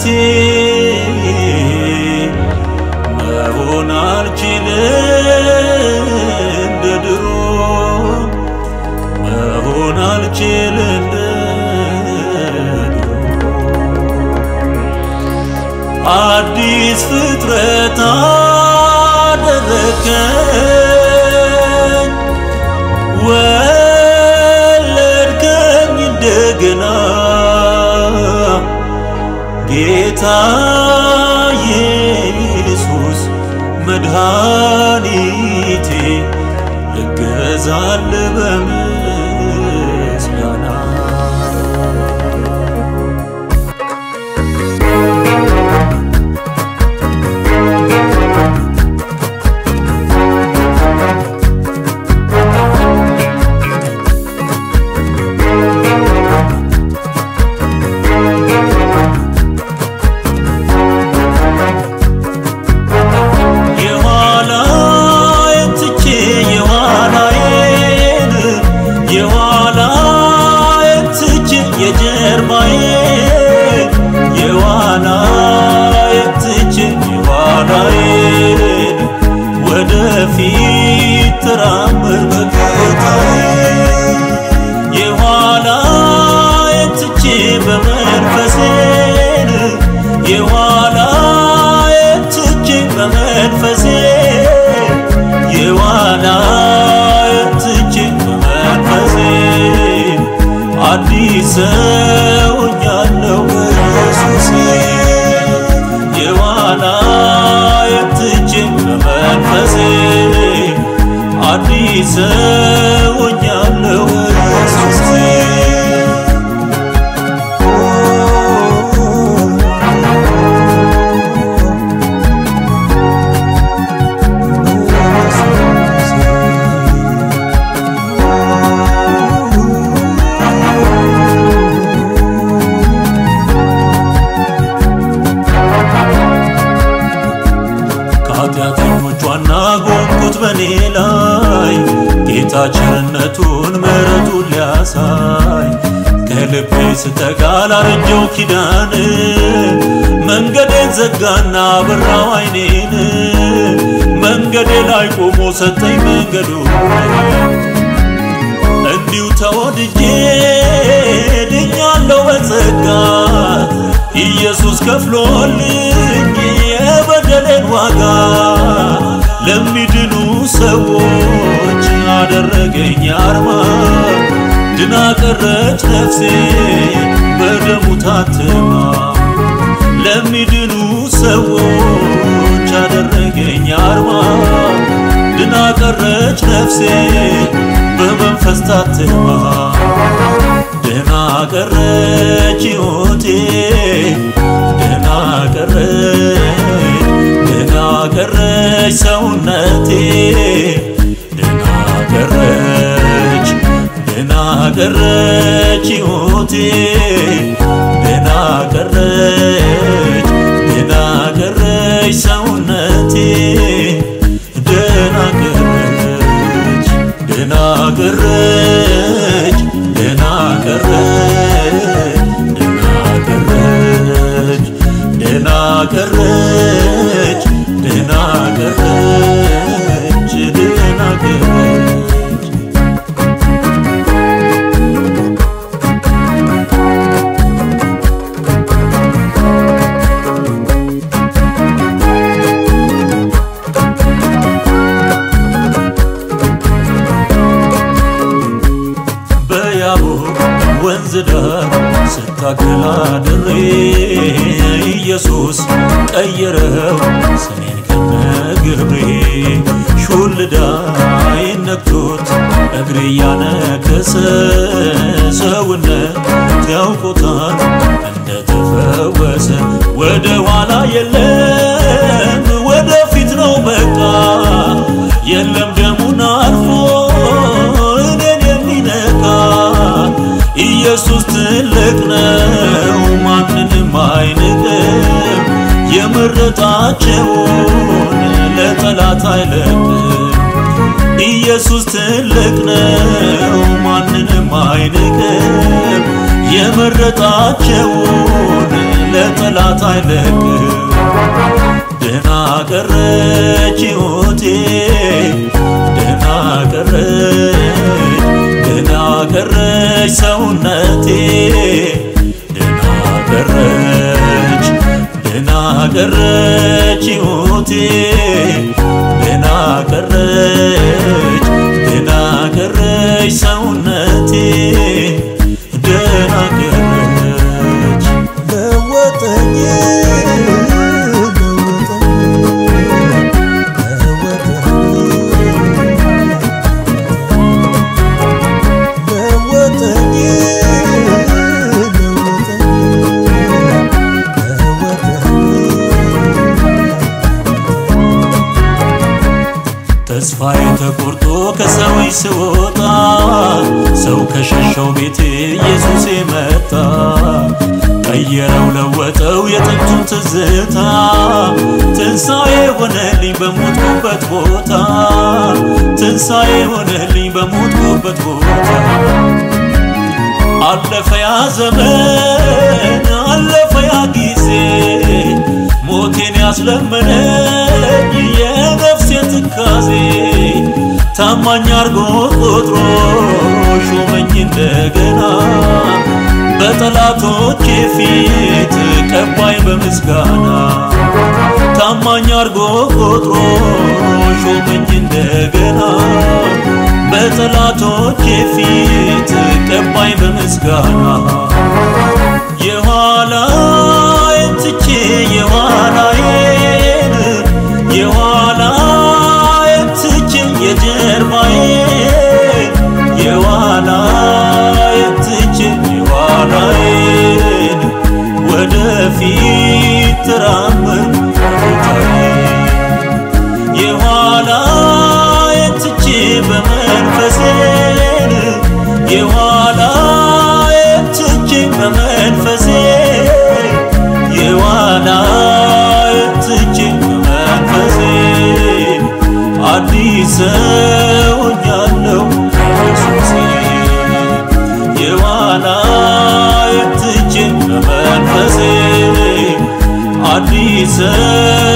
መሆን አልችልም እንደ ድሮ መሆን አልችል እንደ ድሮ አዲስ ፍጥረት አደረከኝ ወለድከኝ እንደገና ጌታ ኢየሱስ መድኃኒቴ እገዛል በምስጋና የኋላዬን ትቼ የኋላዬን የኋላዬን ትቼ የጀርባዬን የኋላዬን ትቼ የኋላዬን ወደፊት ተራመድ በጌታዬ የኋላዬን ትቼ በመንፈሴን የኋላዬን ትቼ በመንፈሴ የኋላዬን ትቼ በመንፈሴ አዲስ ሰው ሆኛለሁ በኢየሱሴ የኋላዬን ትቼ በመንፈሴ አዲስ ሰው ሆኛለሁ በኢየሱሴ ከኃጢአተኞች ዋና ጎንኩት በኔ ላይ ጌታ ቸርነቱን ምሕረቱን ሊያሳይ ከልቤ ስጠጋ ላረጀው ኪዳን መንገዴን ዘጋና በራው አይኔን መንገዴ ላይ ቆሞ ሰጠኝ መንገዱ እንዲሁ ተወድጄ ድኛለሁ በጸጋ ኢየሱስ ከፍሎልኝ የበደሌን ዋጋ ለሚድኑ ሰዎች አደረገኝ አርማ ድና ቀረች ነፍሴ በደሙ ታትማ ለሚድኑ ሰዎች አደረገኝ አርማ ድና ቀረች ነፍሴ በመንፈስ ታትማ ደና ቀረች ሕይወቴ ደና ቀረች ደና ቀረች ሰውነቴ ደና ቀረች ደና ቀረች ሕይወቴ ደና ቀረች ደና ቀረች ሰውነቴ ደና ቀረች ደና ቀረች ደና ቀረች ደና ቀረች ደና ቀረች ደና ቀረች ደና ቀረች በያቦቅ ወንዝ ዳር ስታገላ ድሬ ኢየሱስ ቀየረው ስሜን ከነግብሬ ሹልዳ ይነክቶት እግሬ ያነከሰ ሰውነት ያውቆታል እንደተፈወሰ ወደ ኋላ የለም ወደፊት ነው በቃ የለም ደሙን አልፎ እኔን የሚነካ ኢየሱስ ትልቅ ነው ማንንም አይንቅም የመረጣቸውን ለጠላት አይለቅም ኢየሱስ ትልቅ ነው ማንንም አይንቅም የመረጣቸውን ለጠላት ለጠላት አይለቅም ደህና ቀረች ሕይወቴ ደህና ቀረች ደህና ቀረች ሰውነቴ ደህና ቀረች ደህና ቀረች ሕይወቴ ደህና ቀረች ደህና ቀረች ሰውነቴ ደህና ቀረች ለወጠኝ ለወጠኝ ተስፋዬ ተቆርጦ ከሰዎች ስወጣ ሰው ከሸሸው ቤቴ ኢየሱስ መጣ ቀየረው ለወጠው የጥንቱን ትዝታ ትንሣኤ ሆነልኝ በሞትኩበት ቦታ ትንሣኤ ሆነልኝ በሞትኩበት ቦታ አለፈ ያ ዘመን አለፈ ያ ጊዜ ሞቴን ያስለመነኝ የነፍሴ ትካዜ ታማኝ አርጎ ቆጥሮ ሾመኝ እንደገና በጠላቶቼ ፊት ቀባይ በምስጋና ታማኝ አርጎ ቆጥሮ ሾመኝ እንደገና በጠላቶቼ ፊት ቀባይ በምስጋና የኋላዬን ትቼ የኋላዬን የኋላዬን ትቼ የጀርባዬን የኋላዬን ትቼ የኋላዬን ወደፊት ተራመድ ቦታዬ የኋላዬን ትቼ በመንፈሴን የኋላዬን ትቼ በመንፈሴ የኋላዬን ትቼ በመንፈሴ አዲስ ሰው ሆኛለሁ ኢየሱሴ የኋላዬን ትቼ በመንፈሴ አዲስ ሰው